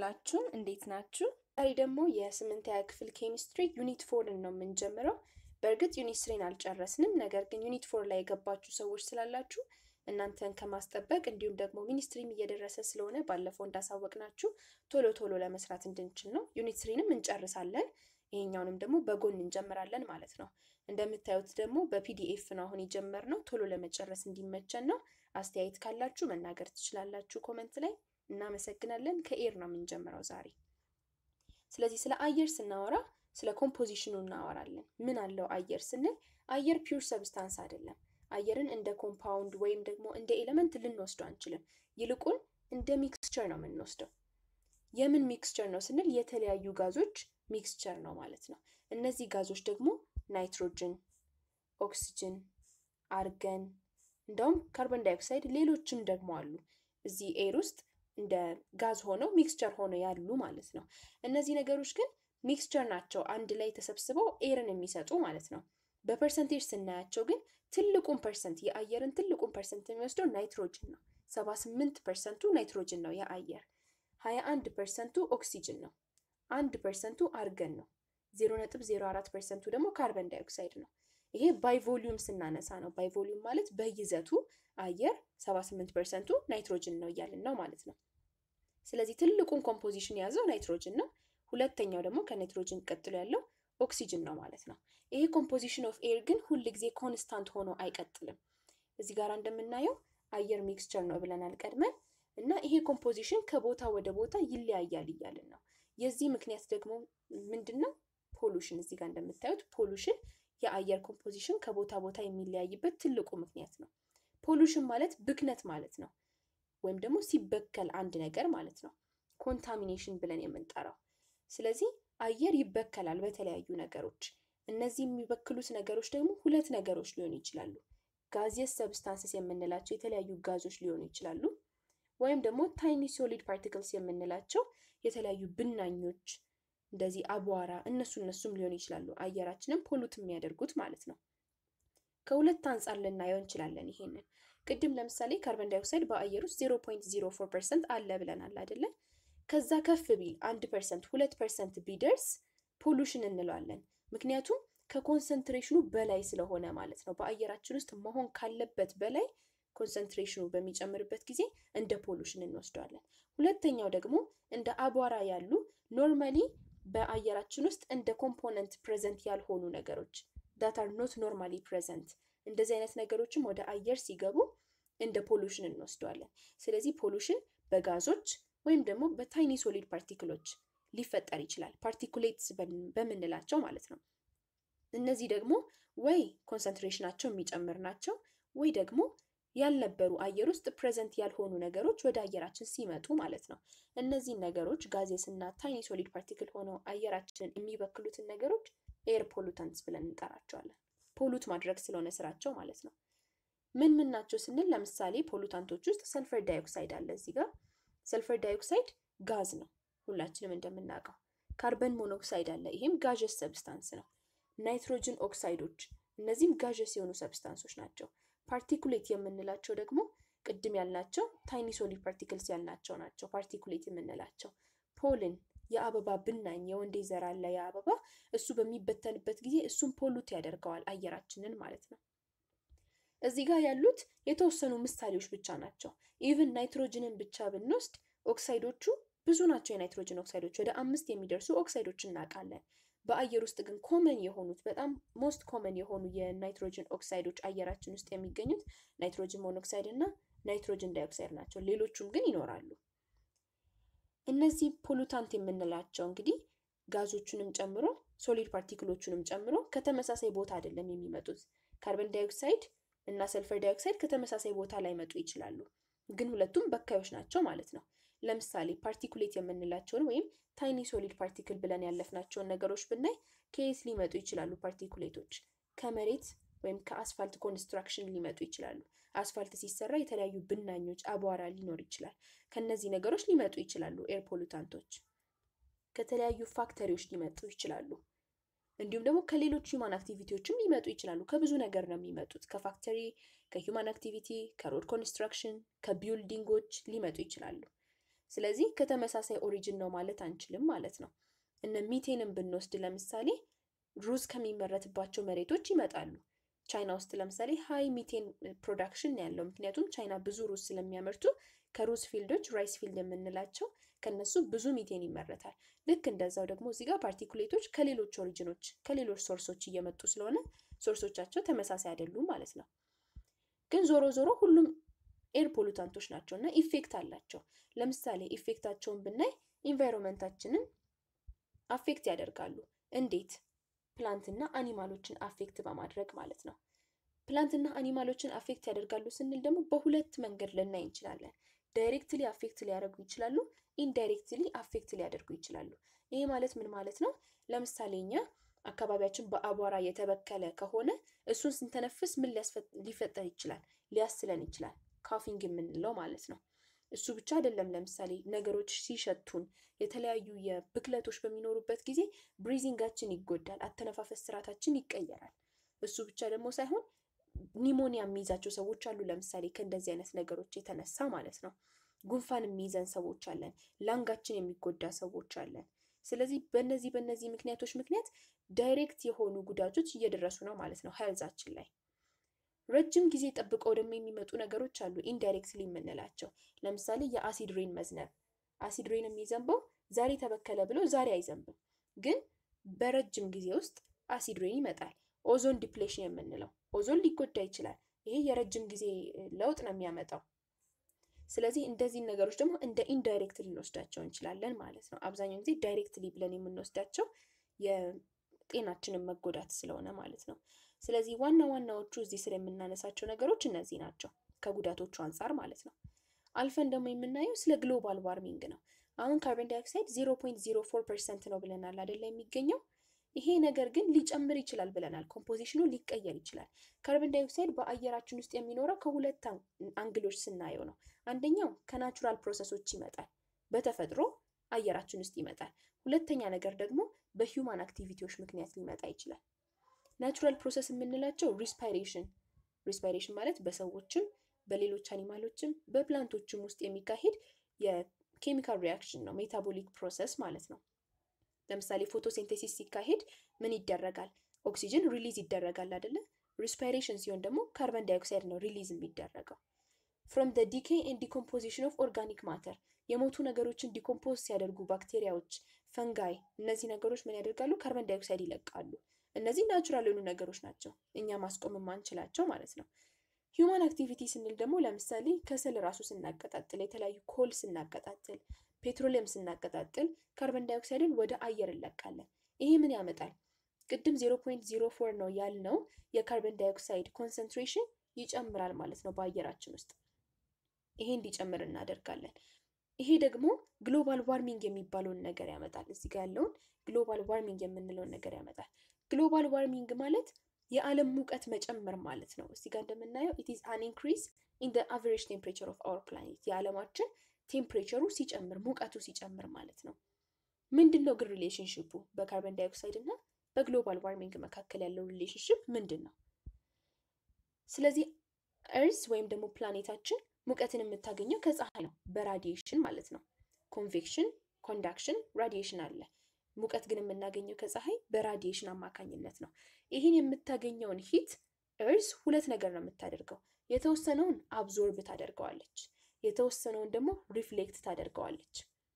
ዋላችሁ። እንዴት ናችሁ? ዛሬ ደግሞ የስምንተኛ ክፍል ኬሚስትሪ ዩኒት ፎርን ነው የምንጀምረው። በእርግጥ ዩኒት ስሪን አልጨረስንም። ነገር ግን ዩኒት ፎር ላይ የገባችሁ ሰዎች ስላላችሁ እናንተን ከማስጠበቅ እንዲሁም ደግሞ ሚኒስትሪም እየደረሰ ስለሆነ ባለፈው እንዳሳወቅናችሁ ቶሎ ቶሎ ለመስራት እንድንችል ነው። ዩኒት ስሪንም እንጨርሳለን። ይሄኛውንም ደግሞ በጎን እንጀምራለን ማለት ነው። እንደምታዩት ደግሞ በፒዲኤፍ ነው አሁን የጀመርነው። ቶሎ ለመጨረስ እንዲመቸን ነው። አስተያየት ካላችሁ መናገር ትችላላችሁ ኮመንት ላይ። እናመሰግናለን። ከኤር ነው የምንጀምረው ዛሬ። ስለዚህ ስለ አየር ስናወራ ስለ ኮምፖዚሽኑ እናወራለን። ምን አለው አየር ስንል አየር ፒውር ሰብስታንስ አይደለም። አየርን እንደ ኮምፓውንድ ወይም ደግሞ እንደ ኤሌመንት ልንወስደው አንችልም። ይልቁን እንደ ሚክስቸር ነው የምንወስደው። የምን ሚክስቸር ነው ስንል የተለያዩ ጋዞች ሚክስቸር ነው ማለት ነው። እነዚህ ጋዞች ደግሞ ናይትሮጅን፣ ኦክሲጅን፣ አርገን እንደውም ካርቦን ዳይኦክሳይድ ሌሎችም ደግሞ አሉ እዚህ ኤር ውስጥ እንደ ጋዝ ሆነው ሚክስቸር ሆነው ያሉ ማለት ነው። እነዚህ ነገሮች ግን ሚክስቸር ናቸው፣ አንድ ላይ ተሰብስበው ኤርን የሚሰጡ ማለት ነው። በፐርሰንቴጅ ስናያቸው ግን ትልቁን ፐርሰንት የአየርን ትልቁን ፐርሰንት የሚወስደው ናይትሮጅን ነው። ሰባ ስምንት ፐርሰንቱ ናይትሮጅን ነው የአየር ሀያ አንድ ፐርሰንቱ ኦክሲጅን ነው። አንድ ፐርሰንቱ አርገን ነው። ዜሮ ነጥብ ዜሮ አራት ፐርሰንቱ ደግሞ ካርበን ዳይኦክሳይድ ነው። ይሄ ባይ ቮሊዩም ስናነሳ ነው። ባይ ቮሊዩም ማለት በይዘቱ አየር ሰባ ስምንት ፐርሰንቱ ናይትሮጅን ነው እያልን ነው ማለት ነው። ስለዚህ ትልቁን ኮምፖዚሽን የያዘው ናይትሮጅን ነው። ሁለተኛው ደግሞ ከናይትሮጅን ቀጥሎ ያለው ኦክሲጅን ነው ማለት ነው። ይሄ ኮምፖዚሽን ኦፍ ኤር ግን ሁል ጊዜ ኮንስታንት ሆኖ አይቀጥልም። እዚህ ጋር እንደምናየው አየር ሚክስቸር ነው ብለናል ቀድመን እና ይሄ ኮምፖዚሽን ከቦታ ወደ ቦታ ይለያያል እያልን ነው። የዚህ ምክንያት ደግሞ ምንድን ነው? ፖሉሽን። እዚህ ጋር እንደምታዩት ፖሉሽን የአየር ኮምፖዚሽን ከቦታ ቦታ የሚለያይበት ትልቁ ምክንያት ነው። ፖሉሽን ማለት ብክነት ማለት ነው፣ ወይም ደግሞ ሲበከል አንድ ነገር ማለት ነው። ኮንታሚኔሽን ብለን የምንጠራው። ስለዚህ አየር ይበከላል በተለያዩ ነገሮች። እነዚህ የሚበክሉት ነገሮች ደግሞ ሁለት ነገሮች ሊሆኑ ይችላሉ። ጋዚየስ ሰብስታንስስ የምንላቸው የተለያዩ ጋዞች ሊሆኑ ይችላሉ ወይም ደግሞ ታይኒ ሶሊድ ፓርቲክልስ የምንላቸው የተለያዩ ብናኞች እንደዚህ አቧራ፣ እነሱ እነሱም ሊሆኑ ይችላሉ። አየራችንን ፖሉት የሚያደርጉት ማለት ነው። ከሁለት አንጻር ልናየው እንችላለን። ይሄንን ቅድም ለምሳሌ ካርበን ዳይኦክሳይድ በአየር ውስጥ ዜሮ ፖይንት ዜሮ ፎር ፐርሰንት አለ ብለናል አይደለ? ከዛ ከፍ ቢል አንድ ፐርሰንት ሁለት ፐርሰንት ቢደርስ ፖሉሽን እንለዋለን። ምክንያቱም ከኮንሰንትሬሽኑ በላይ ስለሆነ ማለት ነው። በአየራችን ውስጥ መሆን ካለበት በላይ ኮንሰንትሬሽኑ በሚጨምርበት ጊዜ እንደ ፖሉሽን እንወስደዋለን። ሁለተኛው ደግሞ እንደ አቧራ ያሉ ኖርማሊ በአየራችን ውስጥ እንደ ኮምፖነንት ፕሬዘንት ያልሆኑ ነገሮች ዳት አር ኖት ኖርማሊ ፕሬዘንት እንደዚህ አይነት ነገሮችም ወደ አየር ሲገቡ እንደ ፖሉሽን እንወስደዋለን። ስለዚህ ፖሉሽን በጋዞች ወይም ደግሞ በታይኒ ሶሊድ ፓርቲክሎች ሊፈጠር ይችላል። ፓርቲኩሌትስ በምንላቸው ማለት ነው። እነዚህ ደግሞ ወይ ኮንሰንትሬሽናቸው የሚጨምር ናቸው ወይ ደግሞ ያልነበሩ አየር ውስጥ ፕሬዘንት ያልሆኑ ነገሮች ወደ አየራችን ሲመጡ ማለት ነው። እነዚህን ነገሮች ጋዜስ እና ታይኒ ሶሊድ ፓርቲክል ሆነው አየራችንን የሚበክሉትን ነገሮች ኤር ፖሉታንትስ ብለን እንጠራቸዋለን። ፖሉት ማድረግ ስለሆነ ስራቸው ማለት ነው። ምን ምን ናቸው ስንል ለምሳሌ ፖሉታንቶች ውስጥ ሰልፈር ዳይኦክሳይድ አለ። እዚህ ጋር ሰልፈር ዳይኦክሳይድ ጋዝ ነው ሁላችንም እንደምናውቀው። ካርበን ሞኖክሳይድ አለ። ይሄም ጋዥስ ሰብስታንስ ነው። ናይትሮጅን ኦክሳይዶች እነዚህም ጋዥስ የሆኑ ሰብስታንሶች ናቸው። ፓርቲኩሌት የምንላቸው ደግሞ ቅድም ያልናቸው ታይኒ ሶሊድ ፓርቲክልስ ያልናቸው ናቸው። ፓርቲኩሌት የምንላቸው ፖልን የአበባ ብናኝ የወንዴ ዘር አለ የአበባ እሱ በሚበተንበት ጊዜ እሱም ፖሉት ያደርገዋል አየራችንን ማለት ነው። እዚህ ጋር ያሉት የተወሰኑ ምሳሌዎች ብቻ ናቸው። ኢቭን ናይትሮጅንን ብቻ ብንወስድ ኦክሳይዶቹ ብዙ ናቸው። የናይትሮጅን ኦክሳይዶች ወደ አምስት የሚደርሱ ኦክሳይዶች እናውቃለን። በአየር ውስጥ ግን ኮመን የሆኑት በጣም ሞስት ኮመን የሆኑ የናይትሮጅን ኦክሳይዶች አየራችን ውስጥ የሚገኙት ናይትሮጅን ሞኖክሳይድ እና ናይትሮጅን ዳይኦክሳይድ ናቸው። ሌሎቹም ግን ይኖራሉ። እነዚህ ፖሉታንት የምንላቸው እንግዲህ ጋዞቹንም ጨምሮ ሶሊድ ፓርቲክሎቹንም ጨምሮ ከተመሳሳይ ቦታ አይደለም የሚመጡት። ካርበን ዳይኦክሳይድ እና ሰልፈር ዳይኦክሳይድ ከተመሳሳይ ቦታ ላይ መጡ ይችላሉ፣ ግን ሁለቱም በካዮች ናቸው ማለት ነው። ለምሳሌ ፓርቲኩሌት የምንላቸውን ወይም ታይኒ ሶሊድ ፓርቲክል ብለን ያለፍናቸውን ነገሮች ብናይ ከየት ሊመጡ ይችላሉ? ፓርቲኩሌቶች ከመሬት ወይም ከአስፋልት ኮንስትራክሽን ሊመጡ ይችላሉ። አስፋልት ሲሰራ የተለያዩ ብናኞች፣ አቧራ ሊኖር ይችላል። ከነዚህ ነገሮች ሊመጡ ይችላሉ። ኤር ፖሉታንቶች ከተለያዩ ፋክተሪዎች ሊመጡ ይችላሉ። እንዲሁም ደግሞ ከሌሎች ሂውማን አክቲቪቲዎችም ሊመጡ ይችላሉ። ከብዙ ነገር ነው የሚመጡት። ከፋክተሪ፣ ከሂውማን አክቲቪቲ፣ ከሮድ ኮንስትራክሽን፣ ከቢልዲንጎች ሊመጡ ይችላሉ። ስለዚህ ከተመሳሳይ ኦሪጅን ነው ማለት አንችልም ማለት ነው። እነ ሚቴንን ብንወስድ ለምሳሌ ሩዝ ከሚመረትባቸው መሬቶች ይመጣሉ። ቻይና ውስጥ ለምሳሌ ሃይ ሚቴን ፕሮዳክሽን ያለው ምክንያቱም ቻይና ብዙ ሩዝ ስለሚያመርቱ ከሩዝ ፊልዶች ራይስ ፊልድ የምንላቸው ከነሱ ብዙ ሚቴን ይመረታል። ልክ እንደዛው ደግሞ እዚህ ጋር ፓርቲኩሌቶች ከሌሎች ኦሪጅኖች ከሌሎች ሶርሶች እየመጡ ስለሆነ ሶርሶቻቸው ተመሳሳይ አይደሉም ማለት ነው። ግን ዞሮ ዞሮ ሁሉም ኤር ፖሉታንቶች ናቸው እና ኢፌክት አላቸው። ለምሳሌ ኢፌክታቸውን ብናይ ኢንቫይሮንመንታችንን አፌክት ያደርጋሉ። እንዴት? ፕላንትና አኒማሎችን አፌክት በማድረግ ማለት ነው። ፕላንትና አኒማሎችን አፌክት ያደርጋሉ ስንል ደግሞ በሁለት መንገድ ልናይ እንችላለን። ዳይሬክትሊ አፌክት ሊያደርጉ ይችላሉ፣ ኢንዳይሬክትሊ አፌክት ሊያደርጉ ይችላሉ። ይሄ ማለት ምን ማለት ነው? ለምሳሌ እኛ አካባቢያችን በአቧራ የተበከለ ከሆነ እሱን ስንተነፍስ ምን ሊፈጠር ይችላል? ሊያስለን ይችላል። ካፊንግ የምንለው ማለት ነው። እሱ ብቻ አይደለም። ለምሳሌ ነገሮች ሲሸቱን የተለያዩ የብክለቶች በሚኖሩበት ጊዜ ብሪዚንጋችን ይጎዳል፣ አተነፋፈስ ስርዓታችን ይቀየራል። እሱ ብቻ ደግሞ ሳይሆን ኒሞኒያ የሚይዛቸው ሰዎች አሉ። ለምሳሌ ከእንደዚህ አይነት ነገሮች የተነሳ ማለት ነው። ጉንፋን የሚይዘን ሰዎች አለን። ላንጋችን የሚጎዳ ሰዎች አለን። ስለዚህ በእነዚህ በእነዚህ ምክንያቶች ምክንያት ዳይሬክት የሆኑ ጉዳቶች እየደረሱ ነው ማለት ነው ሄልዛችን ላይ። ረጅም ጊዜ ጠብቀው ደግሞ የሚመጡ ነገሮች አሉ ኢንዳይሬክትሊ የምንላቸው ለምሳሌ የአሲድ ሬን መዝነብ። አሲድ ሬን የሚዘንበው ዛሬ ተበከለ ብሎ ዛሬ አይዘንብም፣ ግን በረጅም ጊዜ ውስጥ አሲድ ሬን ይመጣል። ኦዞን ዲፕሌሽን የምንለው ኦዞን ሊጎዳ ይችላል። ይሄ የረጅም ጊዜ ለውጥ ነው የሚያመጣው። ስለዚህ እንደዚህ ነገሮች ደግሞ እንደ ኢንዳይሬክትሊ ልንወስዳቸው እንችላለን ማለት ነው። አብዛኛውን ጊዜ ዳይሬክትሊ ብለን የምንወስዳቸው የጤናችንን መጎዳት ስለሆነ ማለት ነው። ስለዚህ ዋና ዋናዎቹ እዚህ ስር የምናነሳቸው ነገሮች እነዚህ ናቸው ከጉዳቶቹ አንጻር ማለት ነው። አልፈን ደግሞ የምናየው ስለ ግሎባል ዋርሚንግ ነው። አሁን ካርቦን ዳይኦክሳይድ ዜሮ ፖይንት ዜሮ ፎር ፐርሰንት ነው ብለናል አይደለ? የሚገኘው ይሄ ነገር ግን ሊጨምር ይችላል ብለናል። ኮምፖዚሽኑ ሊቀየር ይችላል። ካርቦን ዳይኦክሳይድ በአየራችን ውስጥ የሚኖረው ከሁለት አንግሎች ስናየው ነው። አንደኛው ከናቹራል ፕሮሰሶች ይመጣል፣ በተፈጥሮ አየራችን ውስጥ ይመጣል። ሁለተኛ ነገር ደግሞ በሂውማን አክቲቪቲዎች ምክንያት ሊመጣ ይችላል። ናቹራል ፕሮሰስ የምንላቸው ሪስፓይሬሽን ሪስፓይሬሽን ማለት በሰዎችም በሌሎች አኒማሎችም በፕላንቶችም ውስጥ የሚካሄድ የኬሚካል ሪያክሽን ነው፣ ሜታቦሊክ ፕሮሰስ ማለት ነው። ለምሳሌ ፎቶሲንቴሲስ ሲካሄድ ምን ይደረጋል? ኦክሲጅን ሪሊዝ ይደረጋል አይደለ? ሪስፓይሬሽን ሲሆን ደግሞ ካርበን ዳይኦክሳይድ ነው ሪሊዝ የሚደረገው። ፍሮም ደ ዲኬ ኤንድ ዲኮምፖዚሽን ኦፍ ኦርጋኒክ ማተር የሞቱ ነገሮችን ዲኮምፖዝ ሲያደርጉ ባክቴሪያዎች፣ ፈንጋይ እነዚህ ነገሮች ምን ያደርጋሉ? ካርበን ዳይኦክሳይድ ይለቃሉ። እነዚህ ናቹራል የሆኑ ነገሮች ናቸው፣ እኛ ማስቆም የማንችላቸው ማለት ነው። ሂውማን አክቲቪቲ ስንል ደግሞ ለምሳሌ ከሰል ራሱ ስናቀጣጥል፣ የተለያዩ ኮል ስናቀጣጥል፣ ፔትሮሊየም ስናቀጣጥል ካርበን ዳይኦክሳይድን ወደ አየር እንለቃለን። ይሄ ምን ያመጣል? ቅድም 0.04 ነው ያልነው የካርበን ዳይኦክሳይድ ኮንሰንትሬሽን ይጨምራል ማለት ነው በአየራችን ውስጥ። ይሄ እንዲጨምር እናደርጋለን። ይሄ ደግሞ ግሎባል ዋርሚንግ የሚባለውን ነገር ያመጣል። እዚህ ጋር ያለውን ግሎባል ዋርሚንግ የምንለውን ነገር ያመጣል። ግሎባል ዋርሚንግ ማለት የዓለም ሙቀት መጨመር ማለት ነው። እዚህ ጋር እንደምናየው ኢት ኢዝ አን ኢንክሪዝ ኢን ዘ አቨሬጅ ቴምፕሬቸር ኦፍ አወር ፕላኔት የዓለማችን ቴምፕሬቸሩ ሲጨምር ሙቀቱ ሲጨምር ማለት ነው። ምንድን ነው ግን ሪሌሽንሽፑ በካርበን ዳይኦክሳይድ እና በግሎባል ዋርሚንግ መካከል ያለው ሪሌሽንሽፕ ምንድን ነው? ስለዚህ እርዝ ወይም ደግሞ ፕላኔታችን ሙቀትን የምታገኘው ከፀሐይ ነው፣ በራዲዬሽን ማለት ነው። ኮንቬክሽን፣ ኮንዳክሽን፣ ራዲዬሽን አለ። ሙቀት ግን የምናገኘው ከፀሐይ በራዲዬሽን አማካኝነት ነው። ይህን የምታገኘውን ሂት እርዝ ሁለት ነገር ነው የምታደርገው። የተወሰነውን አብዞርብ ታደርገዋለች፣ የተወሰነውን ደግሞ ሪፍሌክት ታደርገዋለች።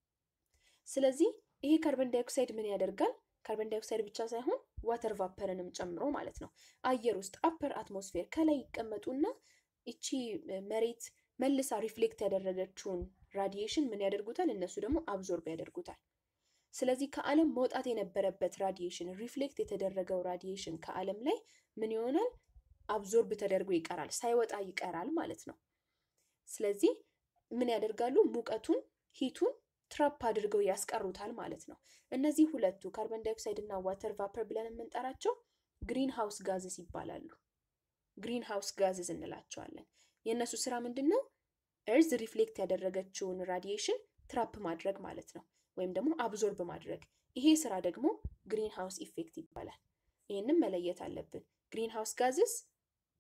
ስለዚህ ይሄ ካርበን ዳይኦክሳይድ ምን ያደርጋል? ካርበን ዳይኦክሳይድ ብቻ ሳይሆን ዋተር ቫፐርንም ጨምሮ ማለት ነው። አየር ውስጥ አፐር አትሞስፌር ከላይ ይቀመጡና ይቺ መሬት መልሳ ሪፍሌክት ያደረገችውን ራዲዬሽን ምን ያደርጉታል? እነሱ ደግሞ አብዞርብ ያደርጉታል። ስለዚህ ከዓለም መውጣት የነበረበት ራዲዬሽን ሪፍሌክት የተደረገው ራዲዬሽን ከዓለም ላይ ምን ይሆናል? አብዞርብ ተደርጎ ይቀራል፣ ሳይወጣ ይቀራል ማለት ነው። ስለዚህ ምን ያደርጋሉ? ሙቀቱን ሂቱን ትራፕ አድርገው ያስቀሩታል ማለት ነው። እነዚህ ሁለቱ ካርበን ዳይኦክሳይድ እና ዋተር ቫፐር ብለን የምንጠራቸው ግሪን ሃውስ ጋዝስ ይባላሉ። ግሪን ሃውስ ጋዝስ እንላቸዋለን። የእነሱ ስራ ምንድን ነው? እርዝ ሪፍሌክት ያደረገችውን ራዲዬሽን ትራፕ ማድረግ ማለት ነው፣ ወይም ደግሞ አብዞርብ ማድረግ። ይሄ ስራ ደግሞ ግሪን ሃውስ ኢፌክት ይባላል። ይህንም መለየት አለብን። ግሪን ሃውስ ጋዝስ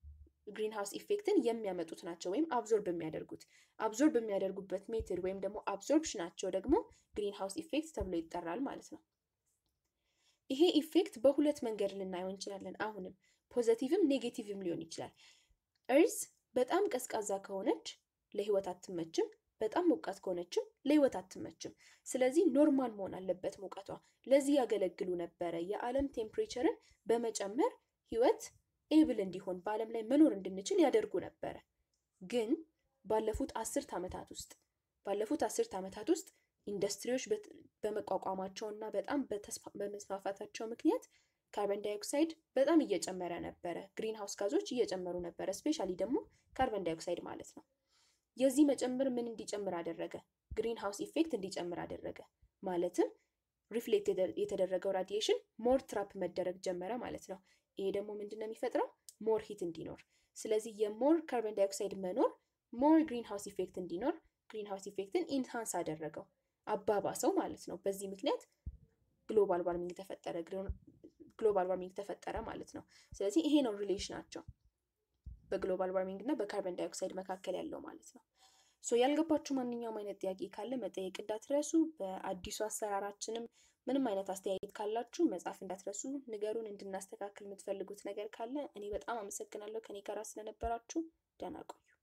ግሪን ሃውስ ኢፌክትን የሚያመጡት ናቸው ወይም አብዞርብ የሚያደርጉት። አብዞርብ የሚያደርጉበት ሜትድ ወይም ደግሞ አብዞርፕሽናቸው ደግሞ ግሪን ሃውስ ኢፌክት ተብሎ ይጠራል ማለት ነው። ይሄ ኢፌክት በሁለት መንገድ ልናየው እንችላለን። አሁንም ፖዘቲቭም ኔጌቲቭም ሊሆን ይችላል። እርዝ በጣም ቀዝቃዛ ከሆነች ለህይወት አትመችም፣ በጣም ሞቃት ከሆነችም ለህይወት አትመችም። ስለዚህ ኖርማል መሆን አለበት ሙቀቷ። ለዚህ ያገለግሉ ነበረ። የዓለም ቴምፕሬቸርን በመጨመር ህይወት ኤብል እንዲሆን በዓለም ላይ መኖር እንድንችል ያደርጉ ነበረ። ግን ባለፉት አስርት ዓመታት ውስጥ ባለፉት አስርት ዓመታት ውስጥ ኢንዱስትሪዎች በመቋቋማቸው እና በጣም በመስፋፋታቸው ምክንያት ካርበን ዳይኦክሳይድ በጣም እየጨመረ ነበረ። ግሪን ሃውስ ጋዞች እየጨመሩ ነበረ። ስፔሻሊ ደግሞ ካርበን ዳይኦክሳይድ ማለት ነው። የዚህ መጨመር ምን እንዲጨምር አደረገ? ግሪን ሃውስ ኢፌክት እንዲጨምር አደረገ። ማለትም ሪፍሌክት የተደረገው ራዲዬሽን ሞር ትራፕ መደረግ ጀመረ ማለት ነው። ይሄ ደግሞ ምንድን ነው የሚፈጥረው? ሞር ሂት እንዲኖር። ስለዚህ የሞር ካርበን ዳይኦክሳይድ መኖር ሞር ግሪን ሃውስ ኢፌክት እንዲኖር ግሪን ሃውስ ኢፌክትን ኢንሃንስ አደረገው፣ አባባሰው ማለት ነው። በዚህ ምክንያት ግሎባል ዋርሚንግ ተፈጠረ ግሎባል ዋርሚንግ ተፈጠረ ማለት ነው። ስለዚህ ይሄ ነው ሪሌሽናቸው በግሎባል ዋርሚንግ እና በካርበን ዳይኦክሳይድ መካከል ያለው ማለት ነው። ሶ ያልገባችሁ ማንኛውም አይነት ጥያቄ ካለ መጠየቅ እንዳትረሱ። በአዲሱ አሰራራችንም ምንም አይነት አስተያየት ካላችሁ መጻፍ እንዳትረሱ፣ ንገሩን። እንድናስተካክል የምትፈልጉት ነገር ካለ እኔ በጣም አመሰግናለሁ ከኔ ጋር ስለነበራችሁ። ደህና ቆዩ።